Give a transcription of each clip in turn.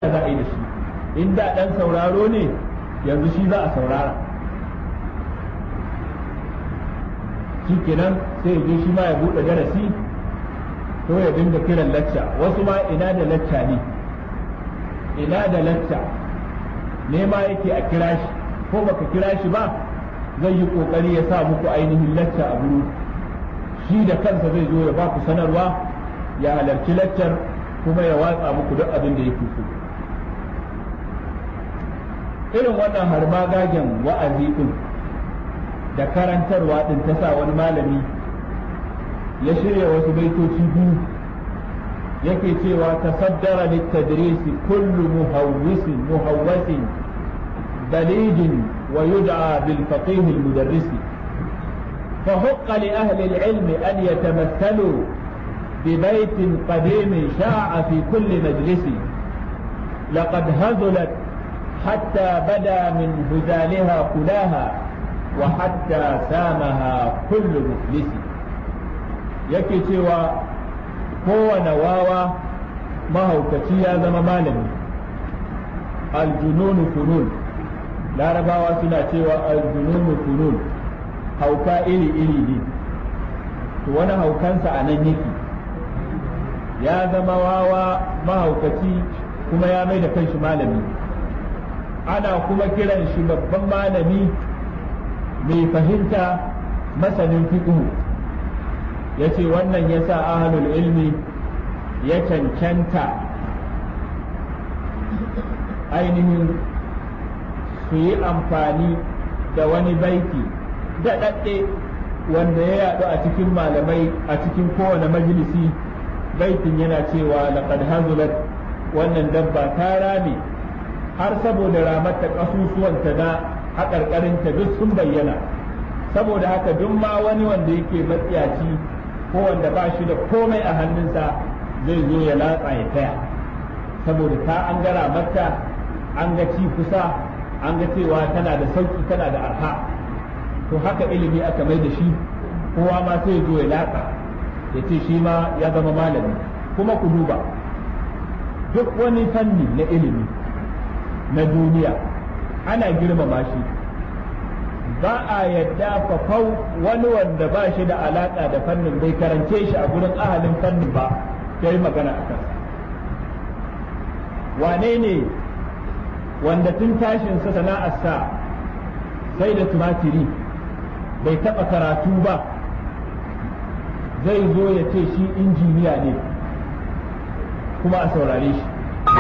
za a yi da shi in da ɗan sauraro ne yanzu shi za a saurara shi kenan sai je shi ma ya buɗe darasi ko ya dinga kiran lacca wasu ma ina da lacca ne ina da lacca nema yake a kira shi ko baka kira shi ba zai yi kokari ya sa muku ainihin lacca a buru shi da kansa zai zo ya ba ku sanarwa ya halarci laccar kuma ya watsa muku duk abin da yake so irin wannan harmagagen wa'azi din da karantarwa din ta sa wani malami ya shirya wasu baitoci biyu yake cewa tasaddara littadrisi kullu muhawwisin muhawwasin balijin wa yud'a bil faqih al mudarris فحق لأهل العلم أن يتمثلوا ببيت قديم شاع في كل مجلس لقد هزلت حتى بدا من هزالها كلاها وحتى سامها كل مفلس yake cewa kowane wawa mahaukaci ya zama malami aljununu funun larabawa suna cewa aljununu funun hauka iri-iri ne to wani haukansa a nan yake ya zama wawa mahaukaci kuma ya mai da kanshi malami ana kuma kiran shi babban malami mai fahimta masanin fiqhu ya ce wannan ya sa ahalul ilmi ya cancanta ainihin su yi amfani da wani baiti daɗaɗɗe wanda ya yaɗu a cikin malamai a cikin kowane majalisi baitin yana cewa laqad hazulat wannan dabba ta rame har saboda ramarta ƙasusuwanta na haƙarƙarinta duk sun bayyana saboda haka duk ma wani wanda yake matsiyaci ko wanda ba shi da komai a hannunsa zai zo ya latsa ya taya saboda ta an gara mata an ga ci kusa an ga cewa tana da sauki tana da arha to haka ilimi aka mai da shi kowa ma sai zo ya latsa ya ce shi ma ya zama malami kuma ku duba duk wani fanni na ilimi na duniya ana girmama shi ba a yadda fafau wani wanda ba shi da alaka da fannin bai karance shi a gurin ahalin fannin ba ya yi magana a kansa wane ne wanda tun tashinsa sana'arsa sai da tumatiri bai taɓa karatu ba zai zo ya ce shi injiniya ne kuma a saurare shi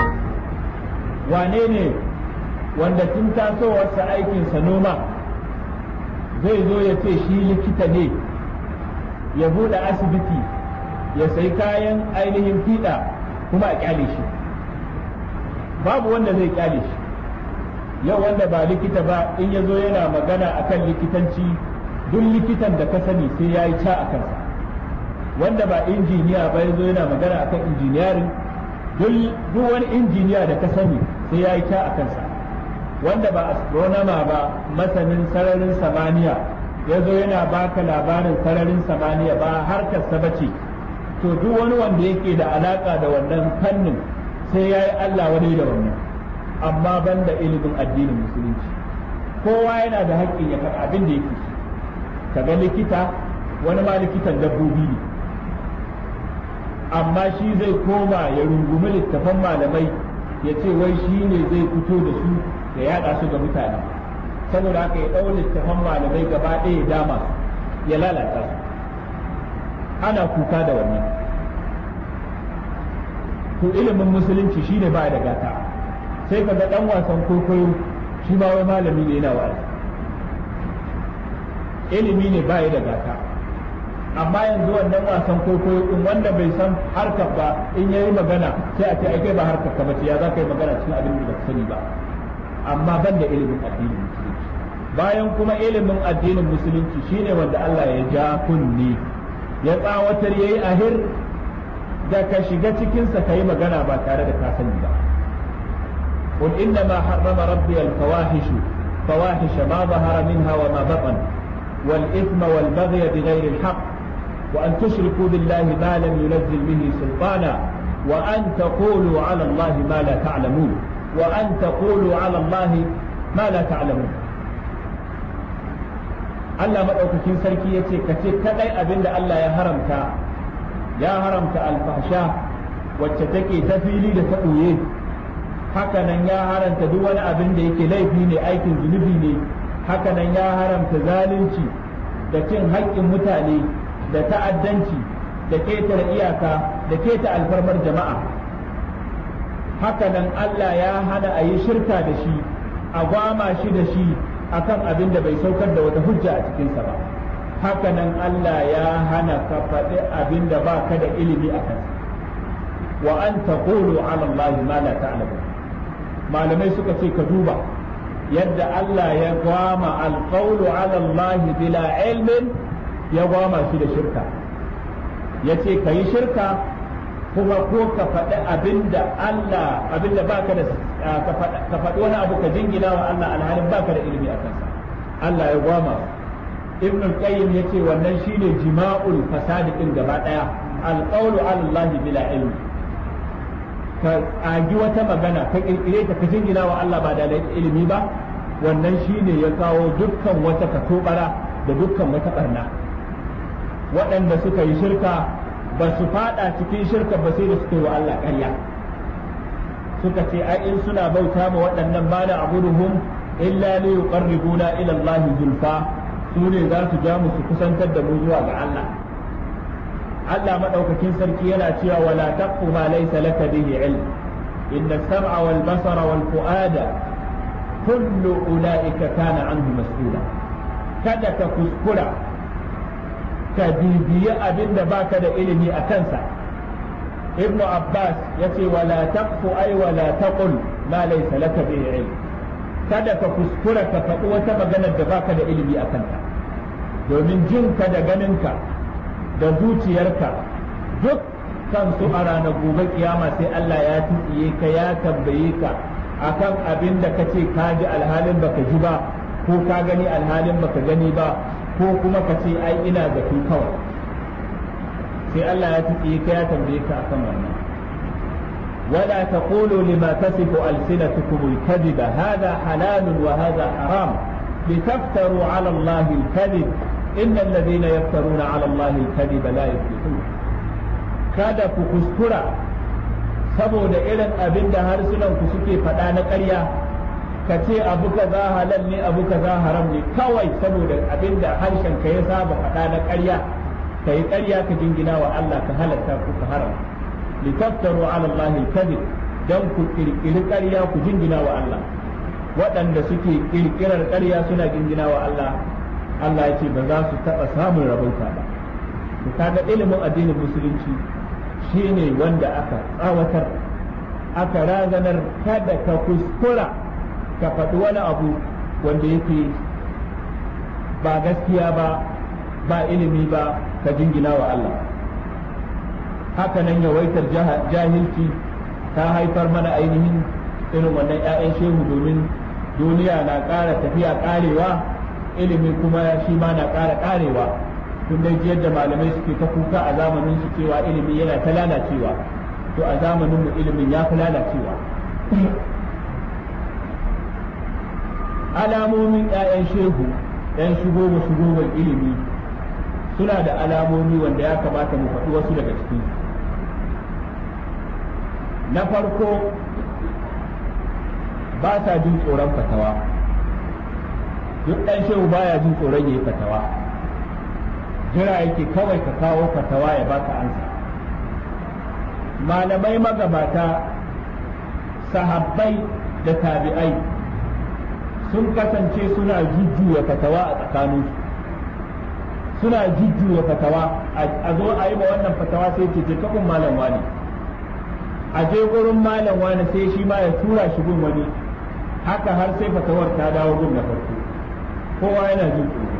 wane ne wanda tun tasowarsa aikinsa noma zai zo ya ce shi likita ne ya buɗe asibiti ya sai kayan ainihin fiɗa kuma a kyale shi babu wanda zai kyale shi yau wanda ba likita ba in ya zo yana magana akan likitanci duk likitan da ka sani sai ya yi ca a kansa wanda ba injiniya ba ya zo yana magana akan injiniyarin duk wani injiniya da ka sani sai ya yi ca a kansa wanda ba astronoma ba masanin sararin samaniya ya zo yana baka labarin sararin samaniya ba harkar sa bace to duk wani wanda yake da alaka da wannan fannin sai ya yi Allah wani da wannan amma banda ilimin addinin musulunci kowa yana da haƙƙin ya faɗa abin da yake kaga likita wani ma likitan dabbobi ne amma shi zai koma ya rungumi littafan malamai ya ce wai shi ne zai fito da su ya yada su ga mutane saboda haka ya ɗau littafan malamai gaba ɗaya ya dama ya lalata su ana kuka da wannan to ilimin musulunci shine ba da gata sai ka ga ɗan wasan kwaikwayo shi ma wai malami ne yana wa'azi ilimi ne ba da gata amma yanzu wannan wasan kwaikwayo din wanda bai san harkar ba in yayi magana sai a ce ai kai ba harkar ka bace ya za ka yi magana cikin abin da baka sani ba amma ban da ilimin addinin musulunci bayan kuma ilimin addinin musulunci shine wanda Allah ya ja kunni ya tsawatar yayi ahir da ka shiga cikin sa kai magana ba tare da ka sani ba قل إنما حرم ربي الفواحش فواحش ما ظهر منها وما بطن والإثم والبغي بغير الحق وأن تشركوا بالله ما لم ينزل به سلطانا wa an taqulu ala Allah ma la ta'lamun wa an taqulu ala Allah ma la ta'lamun Allah madaukakin sarki yace kace kadai abinda Allah ya haramta ya haramta alfahsha wacce take ta fili da ta ɓoye hakanan ya haramta duk wani abin da yake laifi ne aikin zunubi ne hakanan ya haramta zalunci da cin haƙƙin mutane da ta'addanci da ketare iyaka da keta alfarmar jama'a hakanan Allah ya hana a yi shirka da shi a gwama shi da shi akan abin da bai saukar da wata hujja a cikinsa ba hakanan Allah ya hana ka faɗi abin da ba ka da ilimi a kansa wa an taqulu ala Allah ma la ta'lamun malamai suka ce ka duba yadda Allah ya gwama alqawlu ala Allah bila ilmin ya gwama shi da shirka yace kayi shirka kuma ko ka faɗi abinda Allah abinda baka da ka faɗi wani abu ka jingina wa Allah alhalin baka da ilimi a kansa Allah ya gwama ibn al-qayyim yace wannan shine jima'ul fasadi din gaba daya alqawlu ala Allah bila ilmi ka agi wata magana ka kirkire ta ka jingina wa Allah ba da ilimi ba wannan shine ya kawo dukkan wata katobara da dukkan wata barna waɗanda suka yi shirka ba su fada cikin shirka ba sai da suka yi wa Allah ƙarya suka ce ai in suna bauta ma waɗannan ba da abuduhum illa li yuqarribuna ila Allah zulfa su ne za su ja mu su kusantar da mu zuwa ga Allah Allah madaukakin sarki yana cewa wala taqfu ma laysa laka bihi ilm inna as-sam'a wal basara wal fu'ada kullu ulaika kana anhu mas'ula kada ka kuskura ka bibiyi abin da baka da ilimi a kansa ibn abbas ya ce wala taqfu ay wala taqul ma laysa laka bihi ilm kada ka kuskura ka faɗi wata maganar da baka da ilimi a kanta domin jinka da ganinka da zuciyarka duk kansu a ranar gobe kiyama sai Allah ya tsiye ka ya tambaye ka akan abin da ka ce ka ji alhalin baka ji ba ko ka gani alhalin baka gani ba ko kuma ka ce ai ina zafi kawai sai Allah ya tsiye ka ya tambaye ka akan wannan ولا تقولوا لما تصف ألسنتكم الكذب هذا حلال وهذا حرام لتفتروا على الله الكذب إن الذين يفترون على الله الكذب لا يفلحون kada ku kuskura saboda irin abin da harsunan ku suke faɗa na ƙarya ka ce abu kaza halal ne abu kaza haram ne kawai saboda abin da harshen ka ya saba faɗa na ƙarya ka yi ƙarya ka jingina wa Allah ka halatta ku ka haram litaftaru ala Allah kadhib dan ku kirkiri ƙarya ku jingina wa Allah waɗanda suke kirkirar ƙarya suna jingina wa Allah Allah ya ce ba za su taɓa samun rabauta ba to kaga ilimin addinin musulunci shine wanda aka tsawatar aka razanar kada ka kuskura ka faɗi wani abu wanda yake ba gaskiya ba ba ilimi ba ka jingina wa Allah haka nan yawaitar jahilci ta haifar mana ainihin irin wannan 'ya'yan shehu domin duniya na ƙara tafiya ƙarewa ilimi kuma shi ma na ƙara ƙarewa tun dai yadda malamai suke ta kuka a zamanin su cewa ilimi yana ta lalacewa to a zamanin mu ilimin ya fi lalacewa alamomin 'ya'yan shehu 'yan shigo ba shigo ilimi suna da alamomi wanda ya kamata mu faɗi wasu daga ciki na farko ba sa jin tsoron fatawa duk ɗan shehu baya jin tsoron ya yi fatawa jira yake kawai ka kawo fatawa ya baka ansa malamai magabata sahabbai da tabi'ai sun kasance suna jujjuya fatawa a tsakaninsu suna jujjuya fatawa a zo a yi ma wannan fatawa sai ce je kafin malam wani a je gurin malam wani sai shi ma ya tura shi gun wani haka har sai fatawar ta dawo gun na farko kowa yana jin tsoro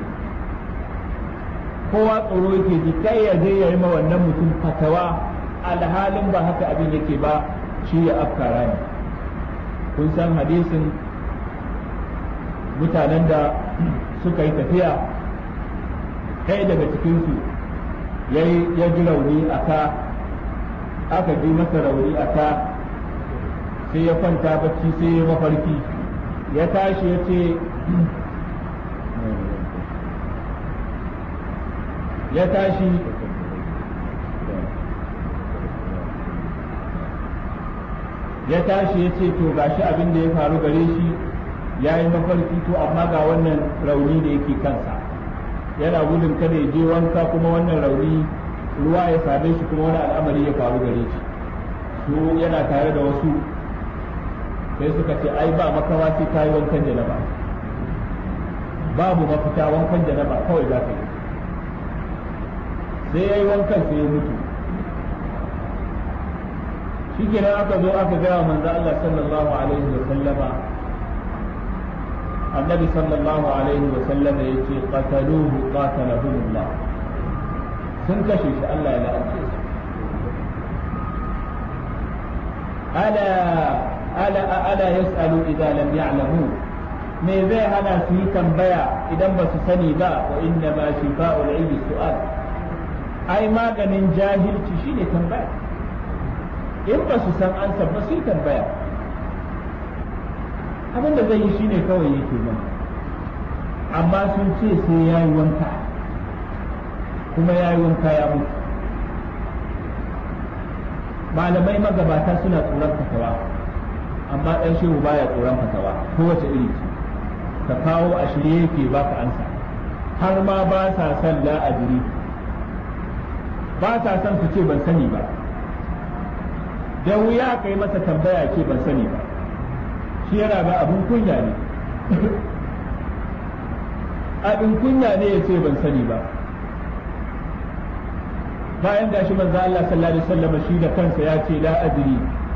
kowa tsoro yake ji kai ya je ya yi ma wannan mutum fatawa alhalin ba haka abin yake ba shi ya afkara ne kun san hadisin mutanen da suka yi tafiya ɗaya daga cikinsu ya ji rauni a ka aka ji masa rauni a ta sai ya kwanta bacci sai ya mafarki ya tashi ya ce ya tashi ya tashi ya ce to gashi abin da ya faru gare shi ya yi mafarki to amma ga wannan rauni da yake kansa yana gudun kada ya je wanka kuma wannan rauni ruwa ya same shi kuma wani al'amari ya faru gare shi su yana tare da wasu sai suka ce ai ba makawa sai ka yi wankan janaba babu mafita wankan janaba kawai za ka yi sai ya yi wankan sai ya mutu shi kenan aka zo aka gaya manzo Allah sallallahu alaihi wa sallama annabi sallallahu alaihi wa sallama yace qataluhu qatalahumullah sun kashe shi Allah ya la'ance su ala ala ala yas'alu idza lam ya'lamu me zai hana su yi tambaya idan ba su sani ba wa inna ma shifa'ul ilmi su'al ai maganin jahilci shine tambaya in ba su san ansa ba su yi tambaya abin da zai yi shine kawai yake nan amma sun ce sai ya yi wanka kuma ya yi wanka ya mutu malamai magabata suna tsoron fatawa amma ɗan shehu baya tsoron fatawa kowace iri ce ka kawo a shirye yake baka ansa har ma ba sa son la'adiri ba sa son su ce ban sani ba da wuya ka yi masa tambaya ce ban sani ba shi yana ga abin kunya ne abin kunya ne ya ce ban sani ba bayan gashi manzo Allah sallallahu alaihi wasallam shi da kansa ya ce la adri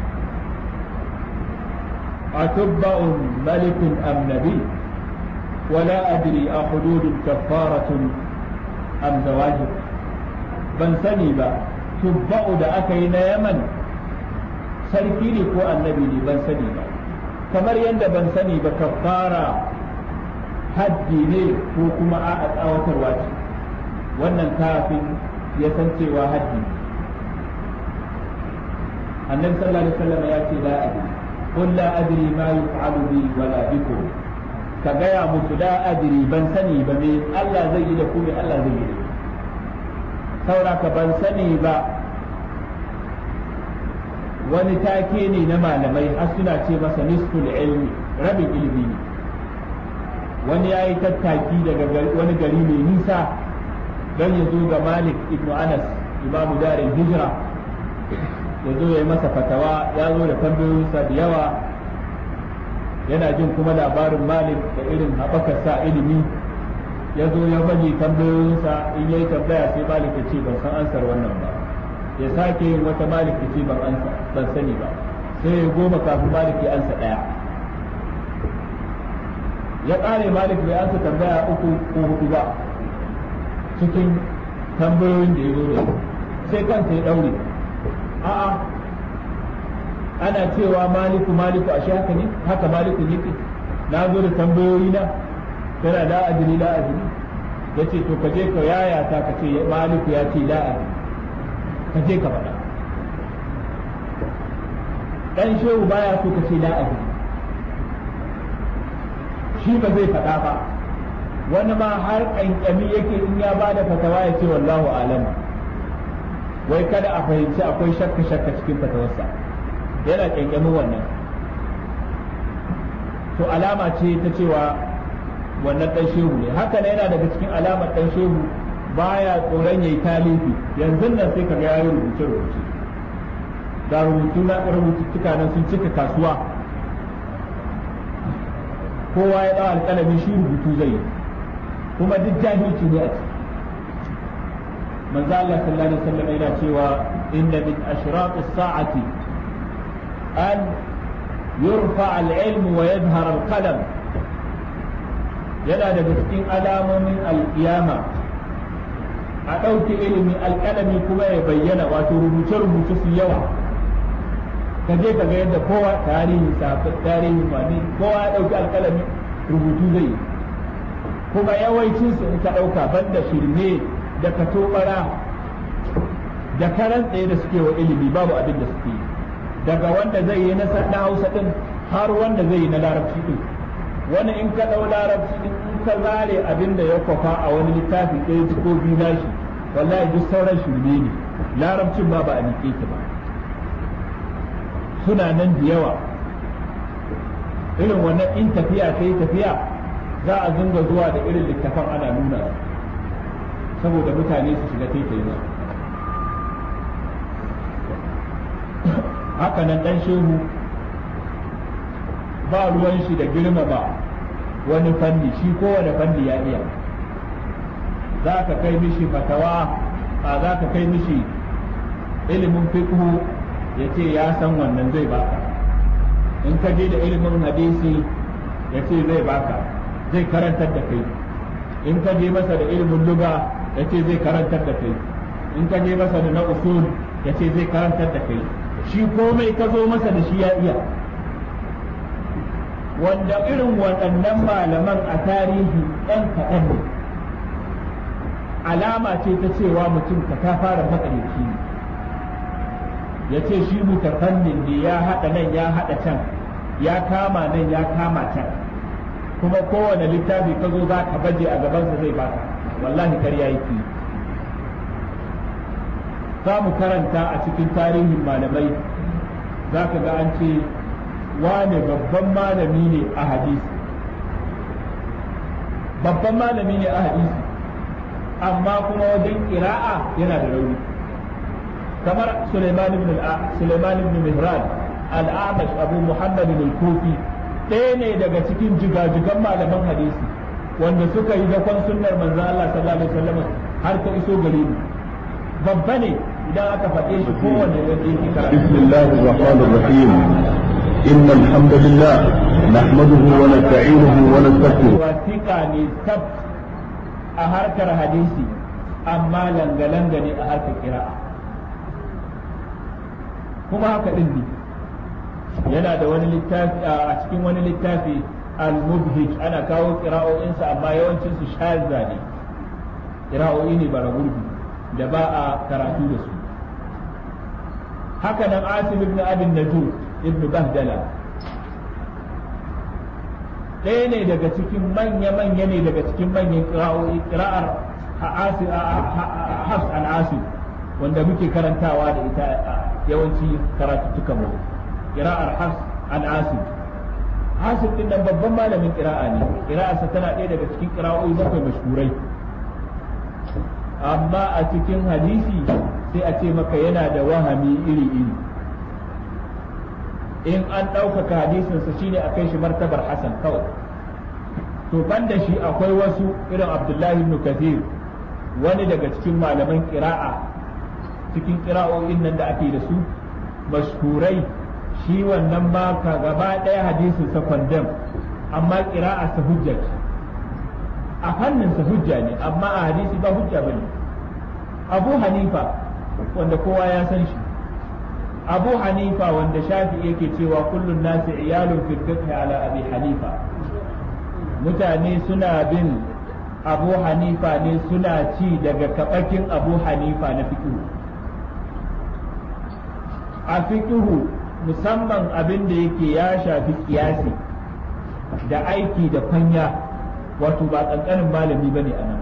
atubba'un malikun am nabi ولا أدري أحدود كفارة أم زواجب ban sani ba tubba'u da aka yi na yaman sarki ne ko annabi ne ban sani ba kamar yadda ban sani ba kafara haddi ne ko kuma a tsawatarwa ce wannan kafin ya san cewa haddi ne annabi sallallahu alaihi wasallam ya ce la adri qul la adri ma yuf'alu bi wala bikum ka gaya musu la adri ban sani ba me Allah zai yi da ku me Allah zai yi da ku sauraka ban sani ba wani take ne na malamai har suna ce masa nisful ilmi rabin ilimi ne wani ya yi tattaki daga wani gari mai nisa don ya zo ga malik ibn anas imamu darin hijira ya zo ya yi masa fatawa ya zo da tambayoyinsa da yawa yana jin kuma labarin malik da irin haɓakarsa ilimi ya zo ya baje tambayoyinsa in yayi tambaya sai malik ya ce ban san ansar wannan ba ya sake yin wata malik ya ce ban ansa ban sani ba sai ya goma kafin malik ya ansa daya ya kare malik bai ansa tambaya uku ko hudu ba cikin tambayoyin da ya zo da sai kansa ya daure a'a ana cewa maliku maliku ashe haka ne haka maliku yake na zo da tambayoyi na tana la adri la adri yace to ka je ka yaya ta ka ce maliku ya ce la adri ka je ka faɗa dan shehu baya so ka ce la adri shi ba zai faɗa ba wani ma har ƙanƙami yake in ya bada fatawa ya ce wallahu alam wai kada a fahimci akwai shakka shakka cikin fatawarsa yana ƙanƙamin wannan to alama ce ta cewa wannan dan shehu ne haka ne yana daga cikin alamar dan shehu baya tsoron yayi talifi yanzu nan sai kaga yayi rubuce rubuce da rubutu na rubututtuka nan sun cika kasuwa kowa ya dawo alƙalami shi rubutu zai yi kuma duk jahilci ne a ciki manzo Allah sallallahu alaihi wasallam yana cewa inna min ashraq as-sa'ati an yurfa al-ilm wa yadhhar al-qalam yana daga cikin alamomin alkiyama a ɗauke ilimi alƙalami kuma ya bayyana wato rubuce-rubuce su yawa ka je ka ga yadda kowa tarihin safi tarihin wani kowa ya ɗauki alƙalami rubutu zai kuma yawancin su in ka ɗauka banda shirme da katobara da karan tsaye da suke wa ilimi babu abin da suke yi daga wanda zai yi na hausa din har wanda zai yi na larabci din wani in ka ɗau larabci din in ka zare abin da ya kwafa a wani littafi ɗaya ko biyu nashi wallahi duk sauran shirme ne larabcin ba ba a nike ki ba suna nan da yawa irin wannan in tafiya ta yi tafiya za a zunga zuwa da irin littafan ana nuna saboda mutane su shiga taitayin su haka nan dan shehu ba ruwan shi da girmama wani fanni shi kowane fanni ya iya za ka kai mishi fatawa a za ka kai mishi ilimin fiqhu ya ce ya san wannan zai baka in ka je da ilimin hadisi ya ce zai baka zai karantar da kai in ka je masa da ilimin luga ya ce zai karantar da kai in ka je masa da na usul ya ce zai karantar da kai shi komai ka zo masa da shi ya iya wanda irin waɗannan malaman a tarihi ɗan kaɗan ne alama ce ta cewa mutum ka ta fara matsalici ne ya ce shi mutafannin ne ya haɗa nan ya haɗa can ya kama nan ya kama can kuma kowane littafi ka zo za ka baje a gabansa zai baka wallahi karya yake za mu karanta a cikin tarihin malamai za ka ga an ce wane babban malami ne a hadisi babban malami ne a hadisi amma kuma wajen kira'a yana da rauni kamar Suleiman ibn Suleiman ibn Mihran al-Amash Abu Muhammad al-Kufi ɗaya ne daga cikin jigajigan malaman hadisi wanda suka yi dakon sunnar manzo Allah sallallahu alaihi wasallam har ta iso gare mu babba ne idan aka faɗe shi kowanne wanda yake karatu bismillahir rahmanir rahim إن الحمد لله نحمده ونستعينه ونستغفره wasiƙa ne tab a harkar hadisi amma langa-langa ne a harkar kira'a kuma haka ɗin ne yana da wani littafi a cikin wani littafi al-mubhij ana kawo kira'o'insa amma yawancin su shazza ne kira'o'i ne bara gurbi da ba a karatu da su haka nan asim ibn abin najud ibn bahdala ɗaya ne daga cikin manya-manya ne daga cikin manyan kira'o'i kira'ar hafs an asim wanda muke karantawa da ita yawanci karatuttukan mu kira'ar hafs an asim asim din nan babban malamin kira'a ne kira'arsa tana ɗaya daga cikin kira'o'i bakwai mashhurai amma a cikin hadisi sai a ce maka yana da wahami iri-iri in an ɗaukaka hadisinsa shine a kai shi martabar hasan kawai to ban da shi akwai wasu irin abdullahi ibn kathir wani daga cikin malaman ƙira'a cikin ƙira'o'in nan da ake da su mashhurai shi wannan ma ka gaba ɗaya hadisin sa kwandam amma ƙira'a sa hujja ce a fannin sa hujja ne amma a hadisi ba hujja bane abu hanifa wanda kowa ya san shi abu hanifa wanda shafi yake cewa kullun nasi iyalun fil fiqh ala abi hanifa mutane suna bin abu hanifa ne suna ci daga kabakin abu hanifa na fiqh a fiqh musamman abin da yake ya shafi kiyasi da aiki da kwanya wato ba kankanin malami bane anan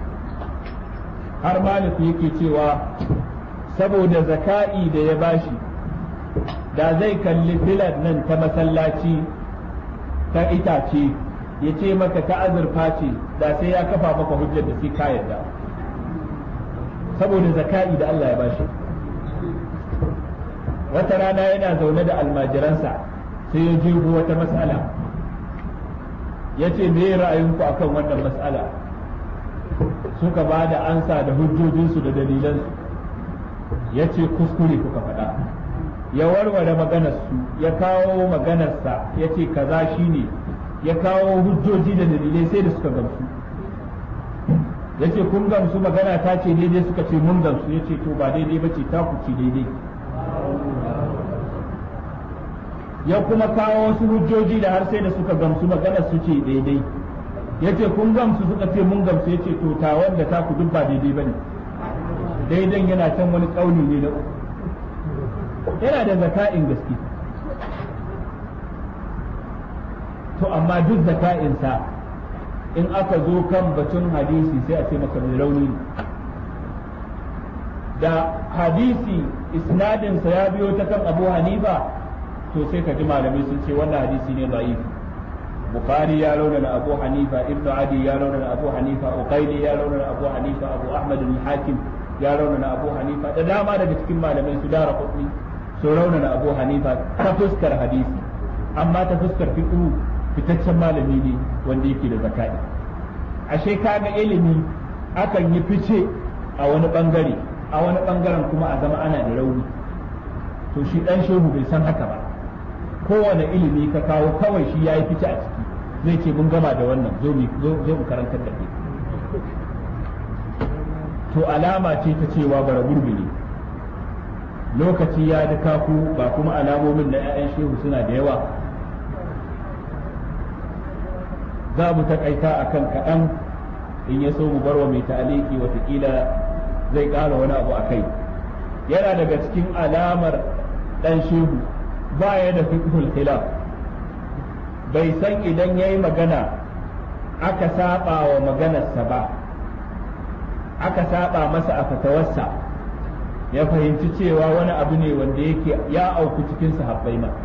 har malami yake cewa saboda zaka'i da ya bashi da zai kalli filar nan ta masallaci ta itace ya ce maka ta azurfa ce da sai ya kafa maka hujjar da sai ka yarda saboda zaka'i da Allah ya bashi wata rana yana zaune da almajiransa sai ya jego wata mas'ala ya ce me ra'ayinku akan wannan mas'ala suka ba da ansa da hujjojinsu da dalilansu ya ce kuskure kuka faɗa ya warware maganarsu ya kawo maganarsa ya ce kaza shi ne ya kawo hujjoji da dalilai sai da suka gamsu ya ce kun gamsu magana ta ce daidai suka ce mun gamsu ya ce to ba daidai ba ce ta ku ce daidai ya kuma kawo wasu hujjoji da har sai da suka gamsu maganar su ce daidai ya ce kun gamsu suka ce mun gamsu ya ce to ta wanda ta ku duk ba daidai ba ne daidan yana can wani kauli ne na uku yana da zaka'in gaske to amma duk zaka'insa in aka zo kan batun hadisi sai a ce maka mai rauni ne da hadisi isnadinsa ya biyo ta kan abu hanifa to sai ka ji malamai sun ce wannan hadisi ne da'if bukhari ya raunana abu hanifa ibnu adi ya raunana abu hanifa uqayli ya raunana abu hanifa abu ahmad al-hakim ya raunana abu hanifa da dama daga cikin malamai su dara kudi su raunana abu hanifa ta fuskar hadisi amma ta fuskar fiqh fitaccen malami ne wanda yake da zakai ashe kaga ilimi akan yi fice a wani bangare a wani bangaren kuma a zama ana da rauni to shi dan shehu bai san haka ba kowane ilimi ka kawo kawai shi ya yi fice a ciki zai ce mun gama da wannan zo mu karantar da kai to alama ce ta cewa bara gurbi ne lokaci ya duka ku ba kuma alamomin na 'ya'yan shehu suna da yawa za mu takaita a kan kaɗan in ya so mu barwa mai ta'aliki watakila zai ƙara wani abu a kai yana daga cikin alamar ɗan shehu ba ya da fiqhul khilaf bai san idan yayi magana aka saba wa maganarsa ba aka saba masa a fatawarsa ya fahimci cewa wani abu ne wanda yake ya auku cikin sahabbai ma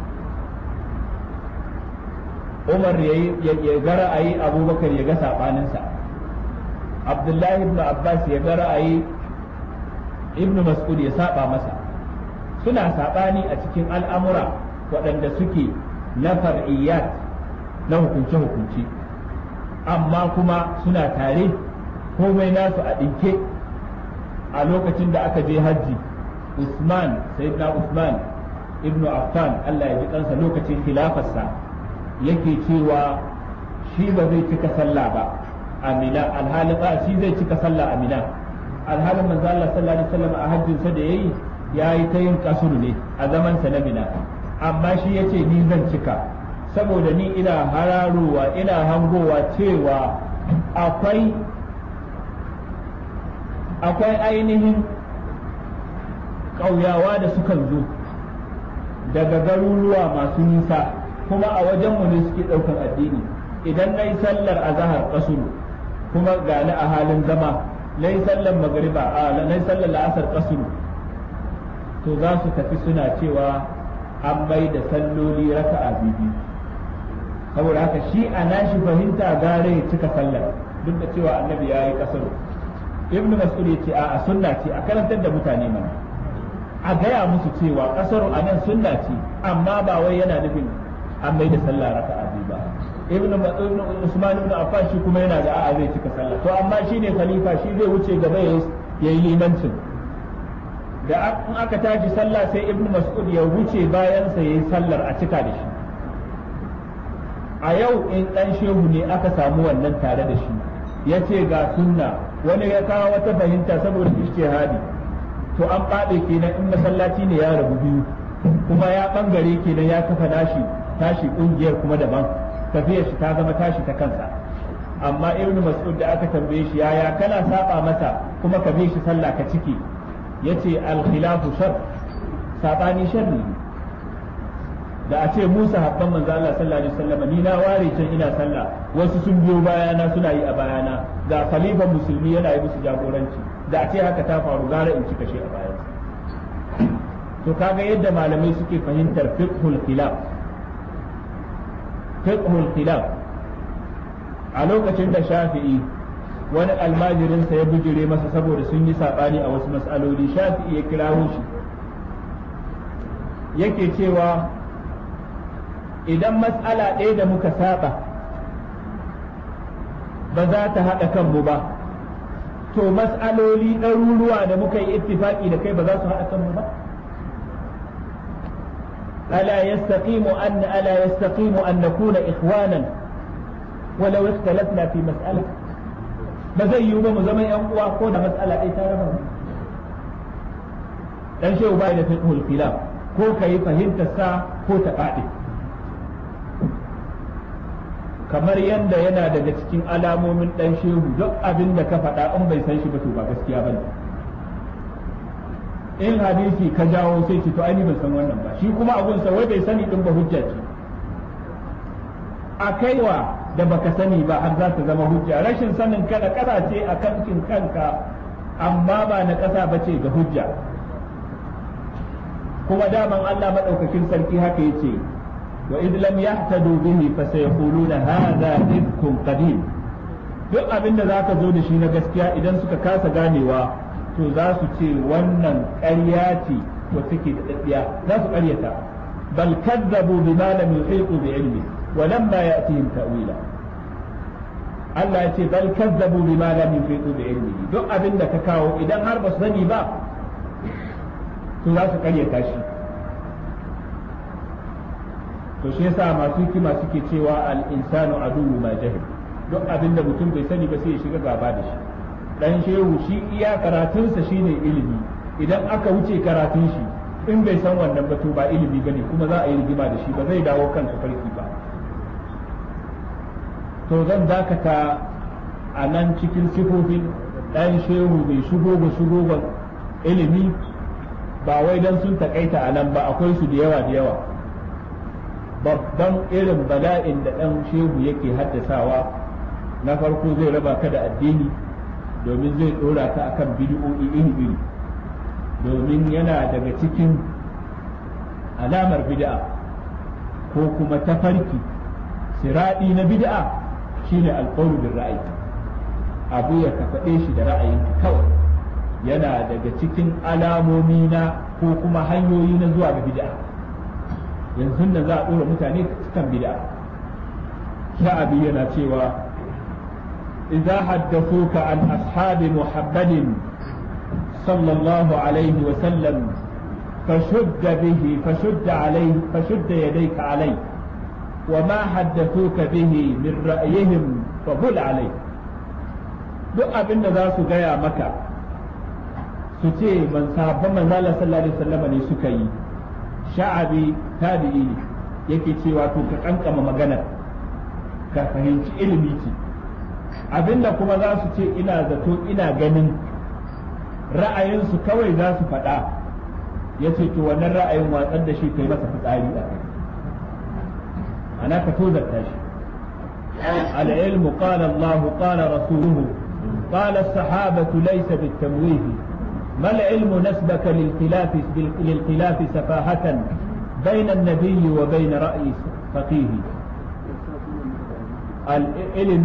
Umar ya ga ra'ayi Abubakar ya ga sabaninsa Abdullahi ibn Abbas ya ga ra'ayi Ibn Mas'ud ya saba masa suna saɓani a cikin al'amura waɗanda suke na far'iyyat na hukunce-hukunce amma kuma suna tare komai nasu a ɗinke a lokacin da aka je hajji usman sayyidina usman ibnu affan allah ya ji kansa lokacin khilafarsa yake cewa shi ba zai cika sallah ba amina alhalin ba shi zai cika sallah amina alhalin manzo Allah sallallahu alaihi wasallam a hajjinsa da yayi ya yi ta yin kasuru ne a zaman sa na mina amma shi ya ce ni zan cika saboda ni ina hararowa ina hangowa cewa akwai akwai ainihin ƙauyawa da sukan zo daga garuruwa masu nisa kuma a wajenmu ne suke ɗaukar addini idan na yi sallar azahar kasuru kuma gani a halin zama na yi sallar magariba a na yi sallar la'asar kasuru to za su tafi suna cewa an bai da salloli raka a bibi saboda haka shi a nashi fahimta gare ya cika sallar duk da cewa annabi ya yi kasar ibnu mas'ud ya ce a sunna ce a karantar da mutane mana a gaya musu cewa kasar a nan sunna ce amma ba wai yana nufin an bai da sallah raka a bibi ba ibnu usman ibn affan shi kuma yana da a'a zai cika sallah to amma shine khalifa shi zai wuce gaba yayi limancin da in aka tashi sallah sai ibnu mas'ud ya wuce bayan sa yayi sallar a cika da shi a yau in dan shehu ne aka samu wannan tare da shi ya ce ga sunna wani ya kawo wata fahimta saboda ijtihadi to an baɗe kenan in masallaci ne ya rabu biyu kuma ya bangare kenan ya kafa nashi tashi kungiyar kuma daban tafiyar shi ta zama tashi ta kansa amma ibnu mas'ud da aka tambaye shi yaya kana saba masa kuma ka bi shi sallah ka ciki yace al-khilafu shar sabani sharri da a ce Musa habban manzo Allah sallallahu alaihi wasallam ni na ware can ina sallah wasu sun biyo bayana suna yi a bayana ga khalifan musulmi yana yi musu jagoranci da a ce haka ta faru gara in cika shi a bayan to kaga yadda malamai suke fahimtar fiqhul khilaf fiqhul khilaf a lokacin da Shafi'i wani almajirinsa ya bijire masa saboda sun yi saɓani a wasu mas'aloli shafi'i ya kirawo shi yake cewa idan mas'ala ɗaya da muka saba ba za ta haɗa kanmu ba to mas'aloli ɗaruruwa da muka yi ittifaki da kai ba za su haɗa kanmu ba ألا يستقيم أن ألا يستقيم أن نكون إخوانا ولو اختلفنا في مسألة ba zai yiwu ba mu zama yan uwa ko da matsala ɗaya ta raba dan shehu bai da fiqhul khilaf ko kai fahimtar sa ko ta faɗi kamar yadda yana daga cikin alamomin dan shehu duk abin da ka faɗa in bai san shi ba to ba gaskiya bane in hadisi ka jawo sai ce to ai ban san wannan ba shi kuma abun sa wai bai sani din ba hujja ce a kaiwa da baka sani ba har za ta zama hujja rashin sanin kada kasa ce a kankin kanka amma ba na kasa ba ce ga hujja kuma daman Allah madaukakin sarki haka yace wa id lam yahtadu bihi fa sayquluna hadha ifkun qadim duk abin da zaka zo da shi na gaskiya idan suka kasa ganewa to za su ce wannan ƙarya ce wacce ke da daddiya za su ƙaryata bal kadzabu bima lam yuhitu bi ilmi wa lamma ya'tihim ta'wila Allah ya ce bal kazzabu bima lam yuhitu bi ilmihi duk abin da ka kawo idan har ba su sani ba to za su karyata shi to shi yasa masu hikima suke cewa al insanu aduwwu ma jahil duk abin da mutum bai sani ba sai ya shiga gaba da shi dan shehu shi iya karatunsa shine ilimi idan aka wuce karatun shi in bai san wannan ba to ba ilimi bane kuma za a yi rigima da shi ba zai dawo kan farki ba to zan dakata a nan cikin sifofin ɗan shehu bai shigo ga shigo ga ilimi ba wai don sun takaita a nan ba akwai su da yawa da yawa babban irin bala'in da ɗan shehu yake haddasawa na farko zai raba ka da addini domin zai ɗora ka akan bidi'o'i iri-iri domin yana daga cikin alamar bid'a ko kuma tafarki siraɗi na bid'a shine alƙawlu bil ra'ayi abu ya ka faɗe shi da ra'ayinka kawai yana daga cikin alamomi na ko kuma hanyoyi na zuwa ga bid'a yanzu nan za a ɗora mutane kan bid'a sha'abi yana cewa idza haddathuka an ashabi muhammadin sallallahu alaihi wa sallam فشد به فشد عليه فشد يديك عليه وما حدثوك به من رأيهم فبل عليه duk abin da za su gaya maka su ce man sahabban manzo Allah sallallahu alaihi wasallam ne suka yi sha'abi tabi'i ne yake cewa to ka kankama magana ka fahimci ilimi ce abinda kuma za su ce ina zato ina ganin ra'ayinsu kawai za su faɗa ya ce to wannan ra'ayin watsar da shi kai masa fitsari a kai ana ka tozarta shi العلم قال الله قال رسوله قال الصحابة ليس بالتمويه ما العلم نسبك للخلاف للخلاف سفاهة بين النبي وبين رأي فقيه العلم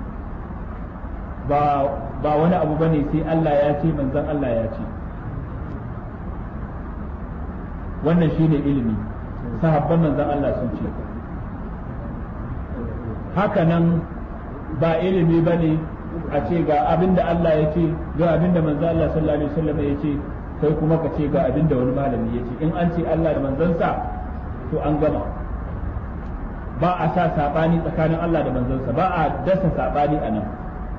ba wani abu bane sai Allah ya ce manzon Allah ya ce wannan shine ilimi sahabban manzon Allah sun ce haka nan ba ilimi ba ne a ce ga abin da Allah ya ce ga abin da manzo Allah sallallahu alaihi wasallam ya ce kai kuma ka ce ga abin da wani malami ya ce in an ce Allah da manzansa to an gama ba a sa sabani tsakanin Allah da manzansa ba a dasa sabani a nan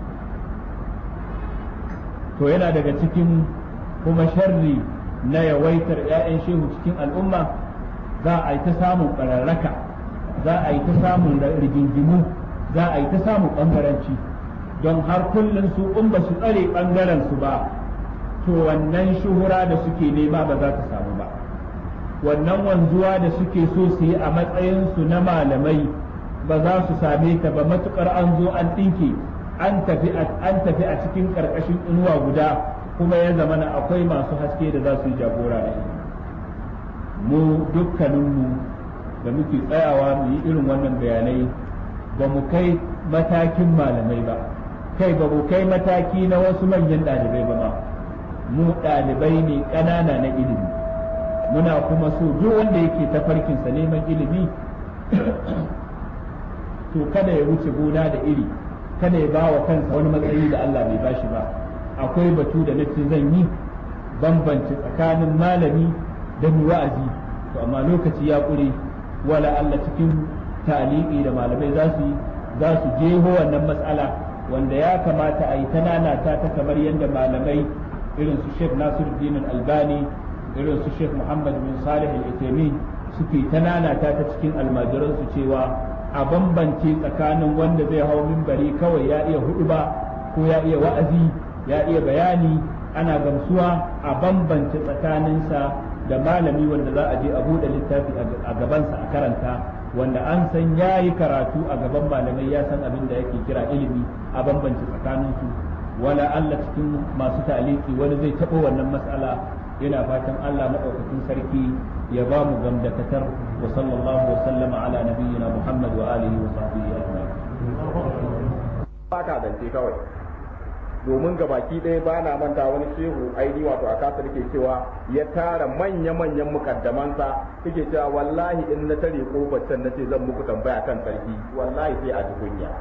to yana daga cikin kuma sharri na yawaitar 'ya'yan shehu cikin al'umma za a yi ta samun ƙararraka za a yi ta samun rigingimu za a yi ta samun ɓangaranci don har kullum su in ba su tsare ɓangaren su ba to wannan shuhura da suke nema ba za ta samu ba wannan wanzuwa da suke so su yi a matsayinsu na malamai ba za su same ta ba matukar an zo an ɗinke an tafi a cikin ƙarƙashin inuwa guda kuma ya zamana akwai masu haske da za su yi jagora da mu dukkaninmu da muke tsayawa mu yi irin wannan bayanai ba mu kai matakin malamai ba kai ba mu kai mataki na wasu manyan ɗalibai ba ma mu ɗalibai ne ƙanana na ilimi muna kuma so duk wanda yake tafarkinsa neman ilimi to kada ya wuce gona da iri kada ya ba wa kansa wani matsayi da Allah bai bashi ba akwai batu da nace zan yi bambance tsakanin malami da wa'azi to amma lokaci ya ƙure wala Allah cikin ta'liqi da malamai za su za su jeho wannan matsala wanda ya kamata a yi ta nanata ta kamar yadda malamai irin su Sheikh Nasiruddin Albani irin su Sheikh Muhammad bin Salih Al-Uthaymeen suke ta nanata ta cikin almajiran su cewa a bambance tsakanin wanda zai hau minbari kawai ya iya huduba ko ya iya wa'azi ya iya bayani ana gamsuwa a bambance tsakaninsa da malami wanda za a je a buɗe littafi a gabansa a karanta wanda an san ya yi karatu a gaban malamai ya san abin da yake kira ilimi a bambance tsakaninsu wala Allah cikin masu taliki wani zai taɓo wannan mas'ala yana fatan Allah maɗaukakin sarki ya ba mu gamdakatar wa sallallahu wa sallama ala nabiyyina Muhammad wa alihi wa sahbihi ajma'in baka zance kawai domin ga baki ɗaya ba na manta wani shehu aini wato a kasa ke cewa ya tara manya-manyan mukaddamansa yake cewa wallahi in na tare kofar can na ce zan muku tambaya kan sarki wallahi sai a kunya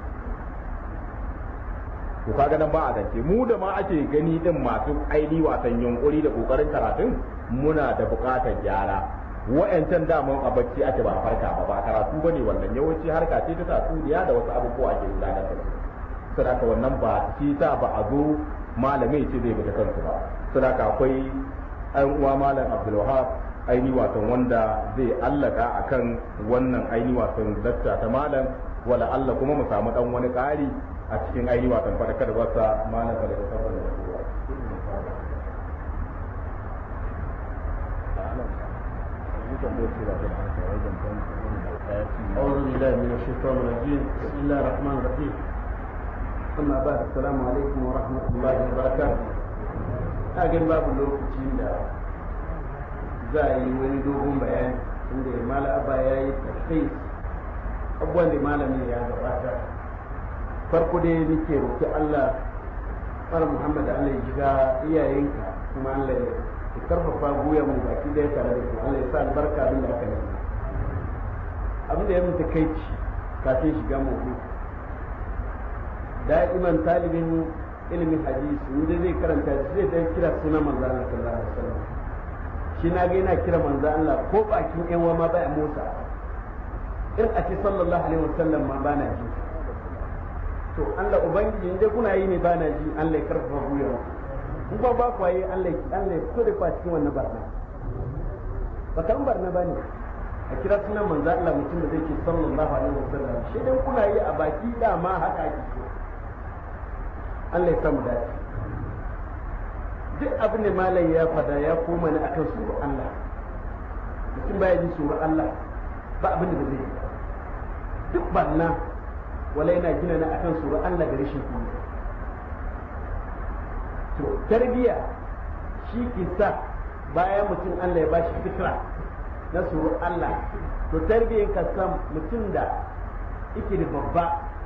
to kaga nan ba a zance mu da ma ake gani din masu aini wasan yunkuri da kokarin karatun muna da bukatar gyara wa'yancan daman a bacci ake ba farka ba ba karatu bane wannan yawanci harka ce ta tatsuniya da wasu abubuwa ake gudanar da su sadaka wannan ba shi sa ba a zo malamai ce zai bata kansu ba sadaka akwai an uwa malam abdulwahab aini watan wanda zai allaka akan wannan aini watan dakta ta malam wala Allah kuma mu samu dan wani ƙari a cikin aini watan fadakar wasa malam da ta tabbata da kowa أعوذ بالله من الشيطان الرجيم بسم الله الرحمن الرحيم أما بعد السلام عليكم ورحمة الله وبركاته أجل باب اللوكتين دا زي ولدوهم بيان عند مال أبا ياي تشخيص abubuwan da malami ya gabata farko dai nake roƙi Allah fara Muhammad Allah ya jiga iyayenka kuma Allah ya karfafa goyon mu baki da tare da ku Allah ya sa albarka abin da aka yi abin da ya mutu kai ci kafin shiga mu da'iman talibin ilimin hadisi inda zai karanta zai dan kira suna manzo Allah sallallahu alaihi wasallam shi na ga yana kira manzo Allah ko bakin yan ma baya motsa in a ce sallallahu alaihi wasallam ma bana ji to Allah ubangiji inda kuna yi ne bana ji Allah ya karfafa guyar in ba ba ku yi Allah Allah ya fito da ku cikin wannan barna ba kan barna bane a kira sunan manzo Allah mutum da zai ce sallallahu alaihi wasallam shi dan kuna yi a baki dama haka ake so Allah ya samu dace duk abin da malam ya fada ya koma ne akan suru Allah mutum baya ji suru Allah ba abin da zai yi duk barna wala yana gina na akan suru Allah da rashin kuma to tarbiya shi ke sa bayan mutum Allah ya bashi fitra na suru Allah to tarbiyyar ka san mutum da yake da babba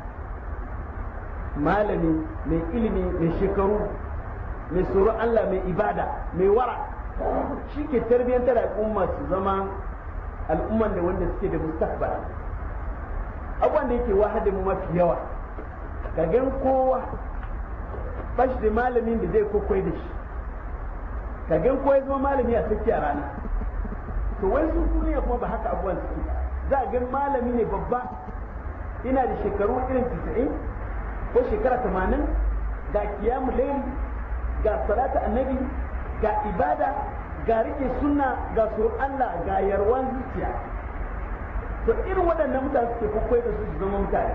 malami mai ilimi mai shekaru mai tsoro Allah mai ibada mai wara shi ke tarbiyyantar al'umma su zama al'umman da wanda suke da mustaqbal abubuwan da yake wahada mu mafi yawa ka gan kowa ba shi da malamin da zai kokwai da shi ka gan kowa ya zama malami a tsakiya rana to wai su duniya kuma ba haka abubuwan suke za a gan malami ne babba ina da shekaru irin 90 ko shekara tamanin ga kiyamu laili ga salata annabi ga ibada ga rike sunna ga sur Allah ga yarwan zuciya to irin waɗannan mutane suke kwakwai da su su zama mutane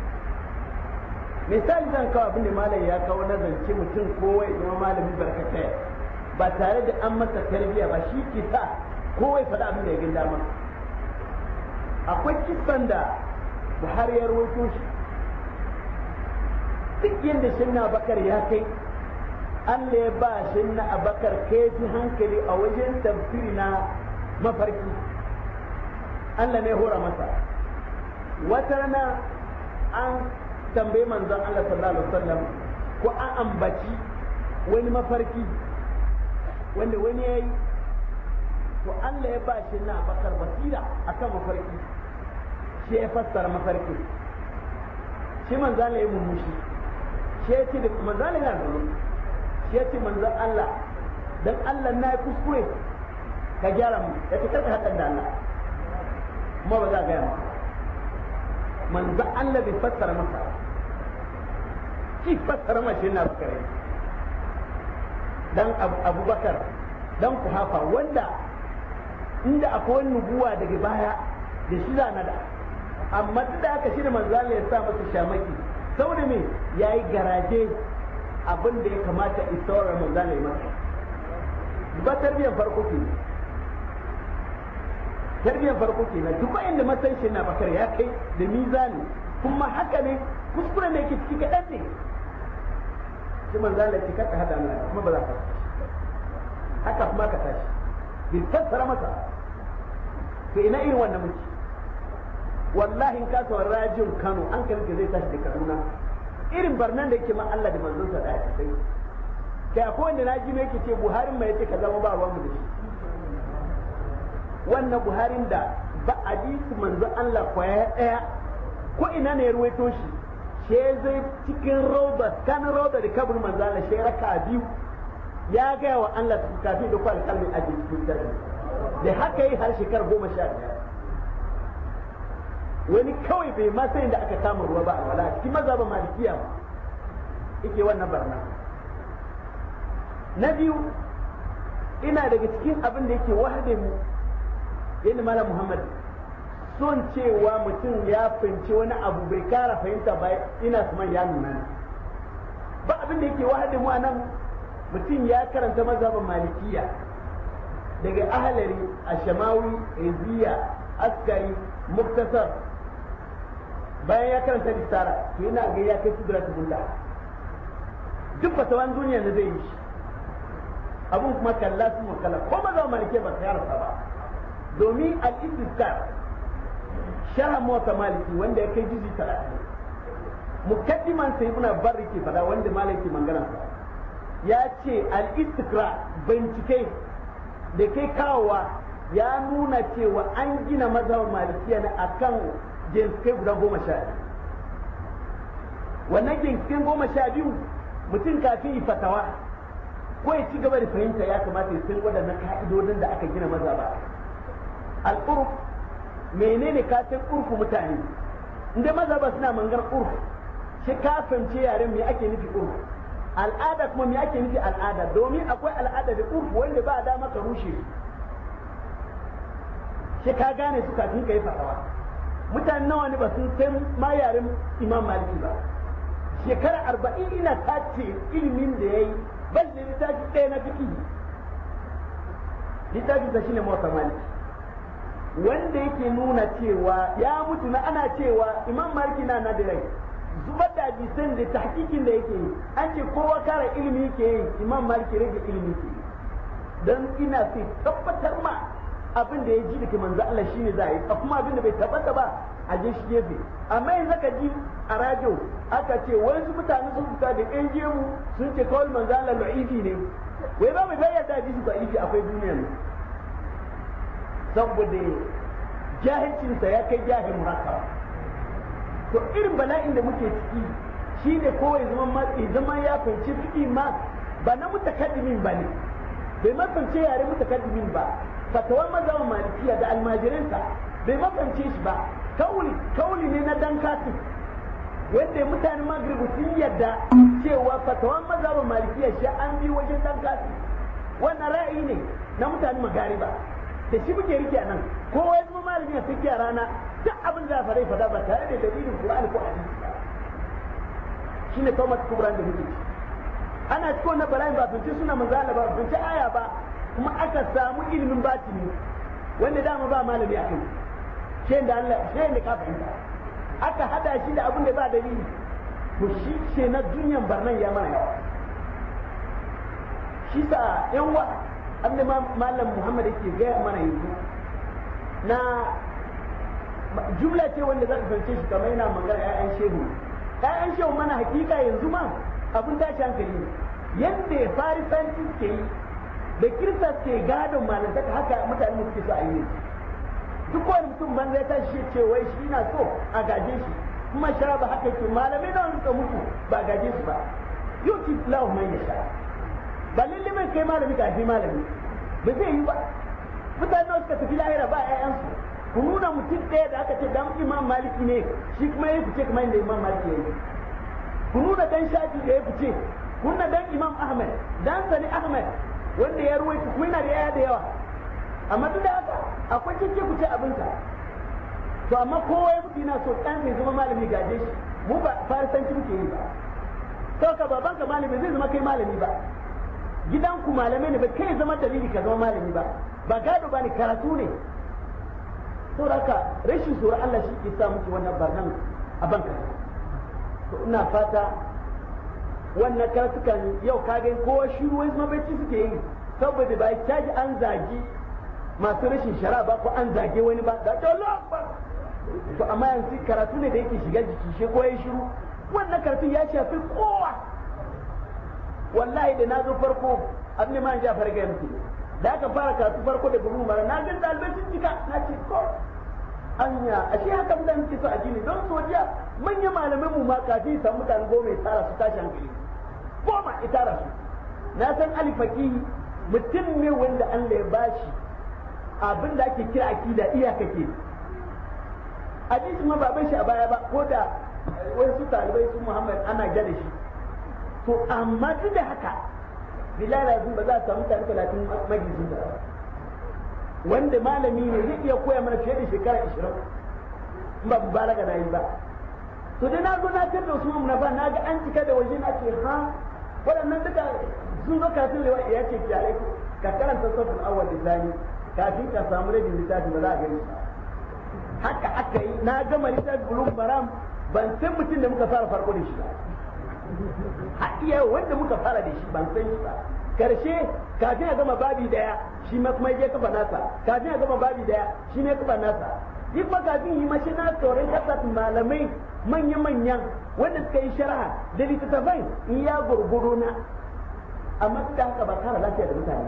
misali zan kawo abin da malam ya kawo na zance mutum kowai zama malami barkatai ba tare da an masa tarbiyya ba shi ke sa kowai faɗa abin da ya gina dama akwai kisan da buhari ya rawaito shi duk yadda shinna bakar ya kai Allah ya ba shinna abakar kaifin hankali a wajen tafsiri na mafarki Allah ne hora masa wata rana an tambayi manzon Allah sallallahu alaihi wasallam ko an ambaci wani mafarki wanda wani ya yi to Allah ya ba shinna abakar basira akan mafarki shi ya fassara mafarki shi manzon Allah ya mummushi shi ya ce da manzan yana da shi ya ce manzan Allah dan Allah na yi kuskure ka gyara mu ya ce karka haɗar da Allah kuma ba za a gaya maka manzan Allah bai fassara masa shi fassara ma shi na bakare dan abubakar dan kuhafa wanda inda akwai wani nubuwa daga baya da shi za na da amma duk da aka shi da manzan Allah ya sa masa shamaki saboda me ya yi garaje abin da ya kamata isawar manzan ya masa ba tarbiyyar farko ke tarbiyyar farko ke na duk inda matsayin shi na bakar ya kai da mizani kuma haka ne kuskure ne yake ciki kaɗan ne shi manzan da cikar ka hada mana kuma ba za ka haka kuma ka tashi bin fassara masa to ina irin wannan muke wallahi in ka saurari rajin Kano an ka zai tashi da Kaduna irin barnan da yake ma Allah da manzon sa da ya kai kai akwai wanda naji ne yake ce Buhari mai yace ka zama ba ruwan mu da shi wannan Buharin da ba hadisi manzon Allah kwaya daya ko ina ne ya ruwaito shi she zai cikin roba kan roba da kabur manzon Allah she raka biyu ya gaya wa Allah kafin da kwal kalmin aji cikin dare da haka yi har shekara goma sha biyar wani kawai bai ma sai da aka kama ruwa ba a wala cikin mazhabin malikiya ba yake wannan barna na biyu ina daga cikin abin da yake wahade mu yadda malam muhammad son cewa mutum ya fahimci wani abu bai kara fahimta ba ina su ya nuna ba abin da yake wahade mu a nan mutum ya karanta mazhabin malikiya daga ahalari ashamawi iziya askari muktasar bayan ya karanta risala to yana ga ya kai sidra bulla duk fatawan duniya da zai yi shi abun kuma kalla su kalla ko ba za malike ba ta yarsa ba domin al-istizkar sharh mota maliki wanda ya kai jizi 30 mukaddiman sai ibn barri ke fada wanda maliki mangana sa ya ce al-istikra bincike da kai kawowa ya nuna cewa an gina mazhabar malikiya ne akan jinsukai guda goma sha biyu wannan jinsukai goma sha biyu mutum kafin yi fatawa ko ya ci gaba da fahimta ya kamata ya san waɗannan ka'idodin da aka gina mazhaba al'urf menene ka san urfu mutane inda mazhaba suna mangar urf shi ka fahimce yaren me ake nufi urf al'ada kuma me ake nufi al'ada domin akwai al'ada da urf wanda ba dama ka rushe shi ka gane su kafin ka yi fatawa mutane nawa ne ba sun san ma yaren imam maliki ba shekara arba'in ina tace ilimin da ya yi bal da littafi ɗaya na fiki littafin sa shine mawata maliki wanda yake nuna cewa ya mutu na ana cewa imam maliki na na da rai zubar da hadisan da tahqiqin da yake yi an ce kowa kara ilimi yake yi imam maliki rage ilimi ke dan ina sai tabbatar ma abin da ya ji daga manzo Allah shine za a yi kuma abin da bai tabbata ba a je shi gefe amma yanzu ka ji a radio aka ce wasu mutane sun fita da ɗan gemu sun ce kawai manzo Allah la'ifi ne wai ba mai bayyana da hadisi da'ifi akwai duniya ne saboda jahilcinsa ya kai jahil murakkab to irin bala'in da muke ciki shine kowai zaman matsi zaman ya fahimci fiƙi ma ba na mutakaddimin ba ne bai mafance yare mutakaddimin ba fatawar mazhaban malikiya da almajirinsa bai mafance shi ba kauli kauli ne na dan kafin wanda mutanen magribu sun yadda cewa fatawar mazhaban malikiya shi an bi wajen dan kafin wannan ra'ayi ne na mutanen magariba da shi muke rike nan kowa ya zama malami a saki a rana duk abin da farai fada ba tare da dalilin qur'ani ko hadisi ba shine kawai kubran da muke ci ana cikin wannan bala'in ba bince suna manzala ba bince aya ba kuma aka samu ilimin batini wanda dama ba malami a kai shi da Allah shi da ka fahimta aka hada shi da abin da ba dalili to shi ce na duniyan barnan ya mana yawa shi sa yan wa abin malam Muhammad yake gaya mana yanzu na jumla ce wanda za ka fahimce shi kamar yana magana ƴaƴan shehu ƴaƴan shehu mana hakika yanzu ma abin tashi hankali ne yadda farisanci ke yi da kirista ke gadon malantaka haka mutane suke so a yi duk wani mutum banza ya tashi ce wai shi na so a gaje shi kuma shara ba haka ke malamai da suka mutu ba gaje su ba yau ki lahu man ya sha ba lalle mai kai malami ka malami ba zai yi ba mutane da suka tafi lahira ba ƴaƴansu ku nuna mutum ɗaya da aka ce dan imam maliki ne shi kuma ya fice kamar yadda imam maliki ya yi ku nuna dan shafi da ya fice ku nuna dan imam ahmad dan sani ahmad wanda ya ruwaita kuma yana da yaya da yawa amma duk da haka akwai cece ku ce abinka to amma kowa ya mutu yana so dan sai zama malami gaje shi mu ba farisanci muke yi ba to ka baban ka malami zai zama kai malami ba gidan ku malamai ne ba kai zama dalili ka zama malami ba ba gado ba ne karatu ne to haka rashin tsoron Allah shi ke sa muke wannan barnan a banka to ina fata wannan karatukan yau ka ga kowa shiru wai mabaici suke yi saboda ba caji an zagi masu rashin shara ba ko an zage wani ba da Allah to amma yanzu karatu ne da yake shiga jiki shi ko ya shiru wannan karatu ya shafi kowa wallahi da na zo farko abin ma ja farga yanzu da aka fara karatu farko da buru mara na gan dalibai sun cika na ce ko anya ashe haka mutane suke so a jini don sojiya manyan malamin mu ma kafin samu mutane goma ya tara su tashi hankali goma ya tara su na san alifaki mutum ne wanda Allah ya bashi abin da ake kira akida iyaka ke hadisi ma ba bai shi a baya ba ko da wasu talibai su Muhammad ana gada shi to amma duk da haka bilal azim ba za a samu mutane talatin majalisun da wanda malami ne zai iya koya mana fiye da shekara ishirin in ba mubalaga na yi ba to dai na zo na tar da Usman na ba na ga an cika da waje na ce ha waɗannan duka sun zo kafin lewa ya ce ki alaikum ka karanta safin awwal lisani kafin ka samu rabin littafi ba za a gani haka aka yi na gama littafi bulun baram ban san mutum da muka fara farko da shi ba a iya wanda muka fara da shi ban san shi ba karshe kafin a gama babi daya shi ma kuma ya kafa nasa kafin a gama babi daya shi ne kafa nasa yi kuma kafin yi mashi na tsoron kasar malamai manya-manyan wanda suka yi sharaha da littattafai in ya gurguru na amma duk da haka ba kara lafiya da mutane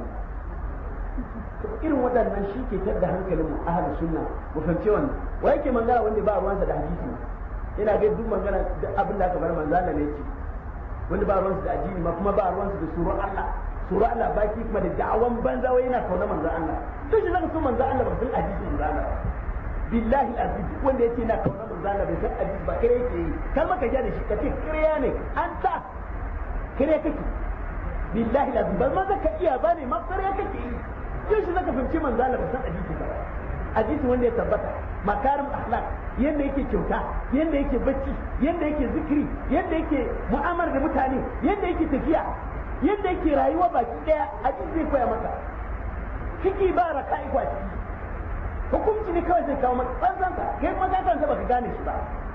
irin waɗannan shi ke da hankalin mu ahlus sunna mu fahimci wannan wa yake mangana wanda ba ruwansa da hadisi yana ga duk magana da abin da aka bar manzo Allah ne yake wanda ba ruwansa da addini ma kuma ba ruwansa da surar Allah surar Allah baki kuma da da'awan banza wai yana kauna manzo Allah to shi zaka so manzo Allah ba san hadisi manzo Allah billahi aziz wanda yake na kauna manzo Allah bai san hadisi ba kare yake yi kar maka ja da shi kace kariya ne an ta kare kake billahi aziz ba ma zaka iya bane ma kare kake yi yau shi zaka fahimci manzo Allah ba san hadisi ba hadisi wanda ya tabbata makarim akhlaq yanda yake kyauta yanda yake bacci yanda yake zikiri yanda yake mu'amala da mutane yanda yake tafiya yanda yake rayuwa baki daya hadisi zai koya maka ciki ba raka'i kwa ciki hukunci ne kawai zai kawo maka tsantsanka kai kuma ka kansa baka gane shi ba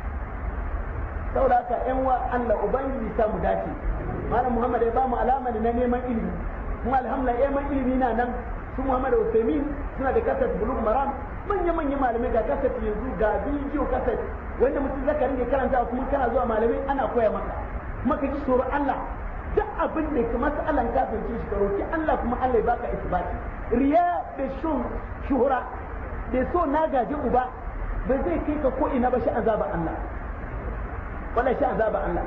saboda haka yan wa Allah ubangiji sa mu dace malam Muhammad ya ba mu alama ne na neman ilimi kuma alhamdulillah neman ilimi na nan su Muhammad Usaimin suna da kasat bulug maram manya manya malamai ga kasat yanzu ga bidiyo kasat wanda mutum zaka ringe karanta kuma kana zuwa malamai ana koya maka kuma ka ji tsoron Allah duk abin da ka masalan kafirce shi ka roki Allah kuma Allah ya baka isbati riya da shun shuhura da so na gaji uba ba zai kai ka ko ina ba shi azaba Allah wala shi azaba Allah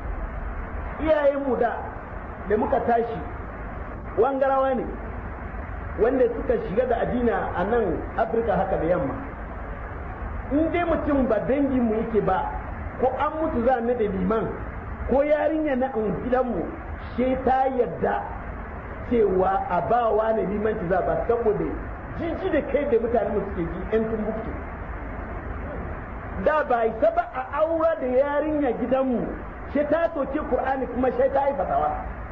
iyayen mu da da muka tashi wangarawa ne wanda suka shiga da adina a nan afirka haka da yamma in dai mutum ba dangin mu yake ba ko an mutu za na da liman ko yarinya na gidanmu she ta yadda cewa a bawa na limanci za ba saboda jiji da kai da mutane mu suke ji yan tumbuktu da ba isa ba a aura da yarinya gidanmu she ta soke qur'ani kuma she ta yi fatawa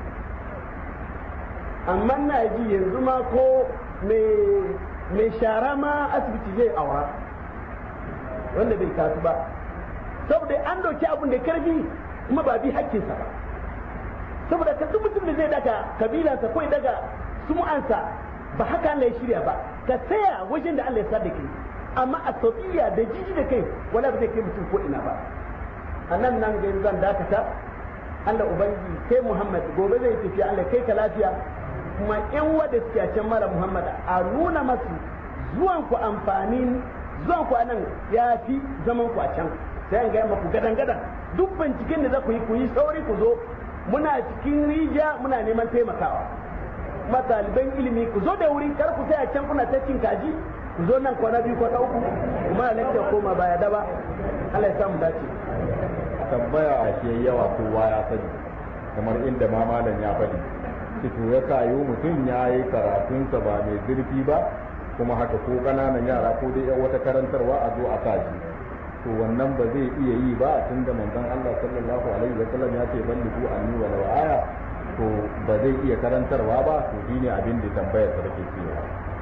amma na ji yanzu ma ko mai shara ma asibiti zai aura wanda bai kasu ba saboda an dauki abin da karfi kuma ba bi hakkinsa ba saboda ka duk mutum da zai daga kabilansa ko daga sumu'ansa ba haka Allah ya shirya ba ka tsaya wajen da Allah ya sa da kai amma a sauƙiya da jiji da kai wala ba zai kai mutum ko ina ba a nan nan ga zan dakata Allah ubangiji kai Muhammad gobe zai tafiya Allah kai ka lafiya kuma in wada suke a can mara Muhammad a nuna masu zuwan ku amfanin zuwan ku anan ya fi zaman ku a can sai an gaya maku gadan gadan duk binciken da za ku yi ku yi sauri ku zo muna cikin rijiya muna neman taimakawa kuma ɗaliban ilimi ku zo da wuri kar ku sai a can kuna ta cin kaji ku zo nan kwana biyu kwana uku kuma lafiya koma baya daba Allah ya samu dace tambaya ke yawa kowa ya sani kamar inda ma malam ya faɗi to ya kayo mutum ya yi karatunsa ba mai zurfi ba kuma haka ko ƙananan yara ko dai yan wata karantarwa a zo a kaji to wannan ba zai iya yi ba tunda manzon Allah sallallahu alaihi wa sallam ya ce ballighu anni wa law aya to ba zai iya karantarwa ba to shine abin da tambayar ta take cewa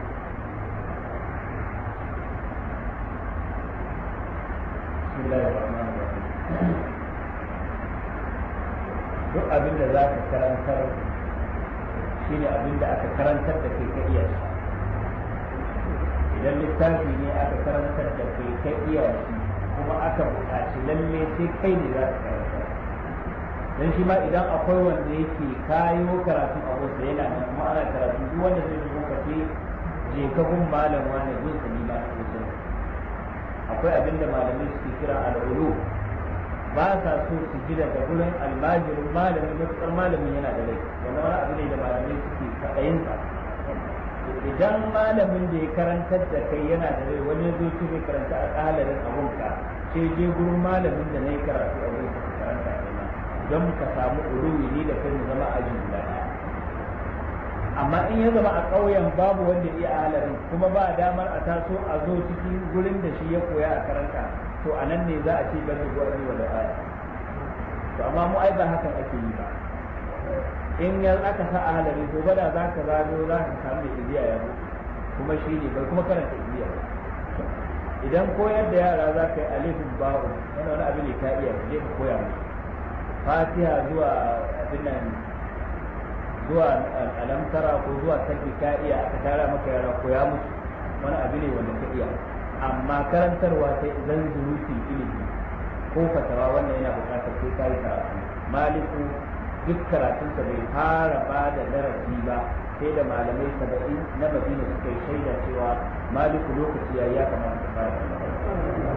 duk abin da za ka karantar shi ne abin da aka karantar da kai ka iya shi idan littafi ne aka karantar da kai ka iya shi kuma aka buƙaci lalle sai kai ne za ka karantar dan shi ma idan akwai wanda yake kayo karatu a wasu yana nan kuma ana karatu duk wanda zai zo ka ce je ka gun malam wani gun sa ni ba su akwai abin da malamai suke kira al'ulu ba sa so su ji daga gurin almajirin malamin matuƙar malamin yana da rai wanda wani abu ne da malamai suke kaɗayinsa idan malamin da ya karantar da kai yana da rai wani zo ci zai karanta a ƙalarin abunka sai je gurin malamin da na yi karatu a wurin ka karanta a ma don ka samu uluwi ni da kai mu zama aji guda ɗaya amma in ya zama a ƙauyen babu wanda iya halarin kuma ba damar a taso a zo cikin gurin da shi ya koya a karanta to a nan ne za a ce ban da gwani wa da aya to amma mu ai ba hakan ake yi ba in yan aka sa a halari to bada za ka zano za ka samu mai ibiya ya kuma shi ne bai kuma karanta ibiya idan koyar da yara za ka yi alifin babu wani wani abu ne ka iya je ka koya musu fatiha zuwa abin nan zuwa alamtara ko zuwa sabbi ka iya aka tara maka yara koya musu wani abu ne wanda ka iya amma karantarwa sai zan zurutin ilimi ko fatawa wannan yana bukatar sai ka yi karatu maliku duk karatunsa bai fara ba da darasi ba sai da malamai saba'in na madina suka yi shaida cewa maliku lokaci ya ya kamata ka fara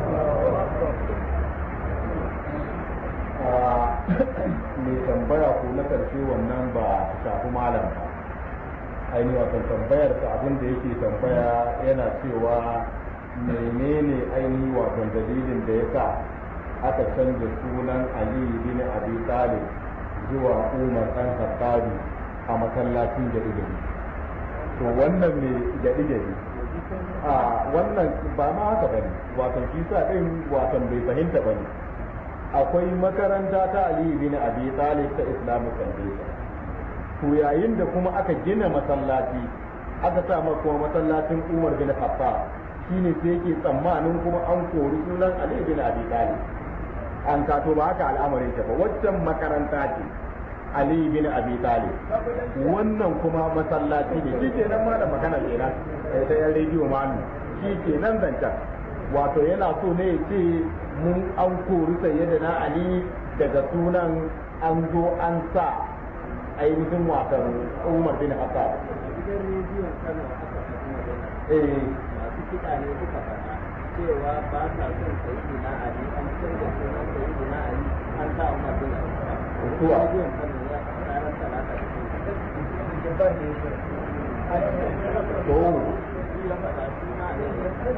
mai tambaya ko na karshe wannan ba ta shafi malam ba ainihin wasan tambayar ta abin da yake tambaya yana cewa menene ainihin wasan dalilin da ya sa aka canza sunan ali bin abi talib zuwa umar dan khattabi a masallacin gari gari to wannan me gari gari a wannan ba ma haka bane wato shi sa din wato bai fahimta bane akwai makaranta ta Ali bin Abi Talib ta Islamic Foundation to yayin da kuma aka gina masallaci aka sa masa kuma masallacin Umar bin Khattab shine sai yake tsammanin kuma an kori sunan Ali bin Abi Talib an kato ba haka al'amarin ta ba waccan makaranta ce Ali bin Abi Talib wannan kuma masallaci ne shi kenan ma da magana kenan ta yan rediyo ma shi kenan zancen wato yana so ne ya ce mun an kori sayyidina Ali daga sunan an zo an sa ainihin wasan Umar bin Khattab gidan rediyon Kano aka faɗi magana eh masu kiɗa ne suka faɗa cewa ba sa son sayyidina Ali an canza sunan sayyidina Ali an sa Umar bin Khattab Kuwa. rediyon Kano ya faɗa ran talata da to ya faɗa suna ne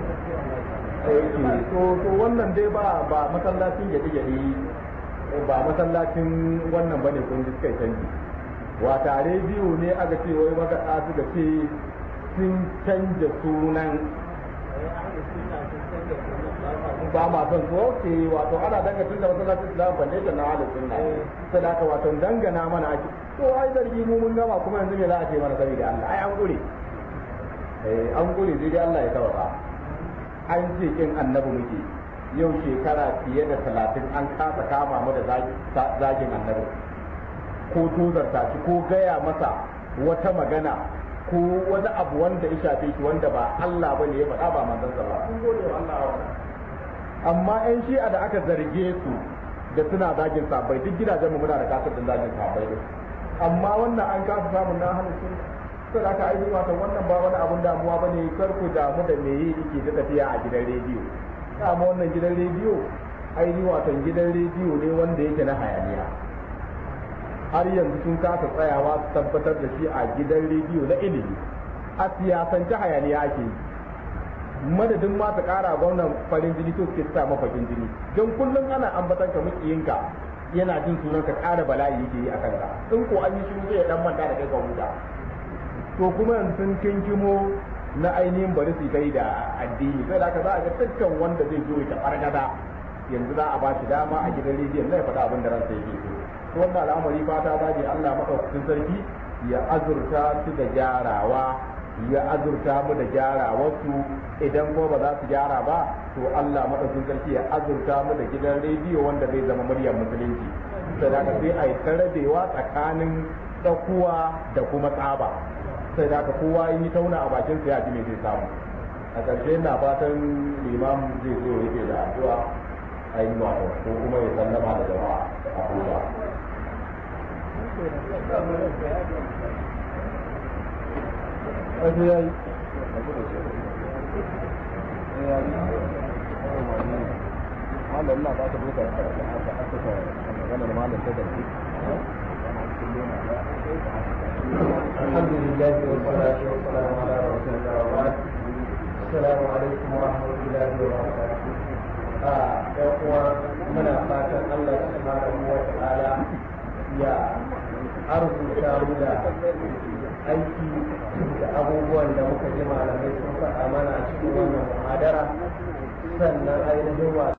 eh, to to wannan dai ba ba masallacin gyaɗe gyaɗe ba masallacin wannan bane kun ji suka yi canji wata rediyo ne aka ce wai makaɗa suka ce sun canja sunan ba ma son su oke wato ana dangantun da masallacin islam foundation na halin sunna sai da aka wato dangana mana ake to ai zargi mu mun gama kuma yanzu me za a ce mana saboda Allah ai an gure eh an gure sai dai Allah ya tawaba an ce kin annabi muke yau shekara fiye da talatin an kasa kama mu da zagin annabi ko tozarta shi ko gaya masa wata magana ko wani abu wanda ya shafe shi wanda ba Allah ba ne ya faɗa ba manzansa ba sun gode wa Allah wa amma ƴan shi'a da aka zarge su da suna zagin sabai duk gidajen mu muna da kasar da zagin sabai din amma wannan an kasa samun na hannun sun sai da aka aiki wata wannan ba wani abun damuwa ba ne kar ku damu da me yi yake ta tafiya a gidan rediyo dama wannan gidan rediyo ainihin watan gidan rediyo ne wanda yake na hayaniya har yanzu sun kasa tsayawa su tabbatar da shi a gidan rediyo na ilimi a siyasance hayaniya ake yi madadin ma ta kara gwamnan farin jini to suke sa mafakin jini don kullum ana ambatan ka mukiyinka yana jin sunan ka kara bala'i yake yi a kanka in ko an yi shi zai dan manta da kai ka huta to kuma yanzu sun kinkimo na ainihin bari su kai da addini sai da aka za a ga dukkan wanda zai zo ya fargada yanzu za a ba shi dama a gidan rediyon na ya faɗa abin da ransa yake so to wannan al'amari fata za ne Allah maɗaukakin sarki ya azurta su da gyarawa ya azurta mu da gyarawarsu idan ko ba za su gyara ba to Allah maɗaukakin sarki ya azurta mu da gidan rediyo wanda zai zama muryar musulunci sai da sai a yi rabewa tsakanin tsakuwa da kuma tsaba sai da kowa in yi tauna a bakin sa ya ji me zai samu a ƙarshe na fatan limam zai zo yake da addu'a a yi ko kuma ya sallama da jama'a a huta malam na ba ta buka aka aka maganar malam ta garbi الحمد لله والصلاة والسلام على رسول الله وبعد السلام عليكم ورحمة الله وبركاته ‘yan uwa muna fatan Allah subhanahu wa ta'ala ya arzuta mu da aiki da abubuwan da muka ji malamai sun faɗa mana a cikin wannan muhadara sannan ainihin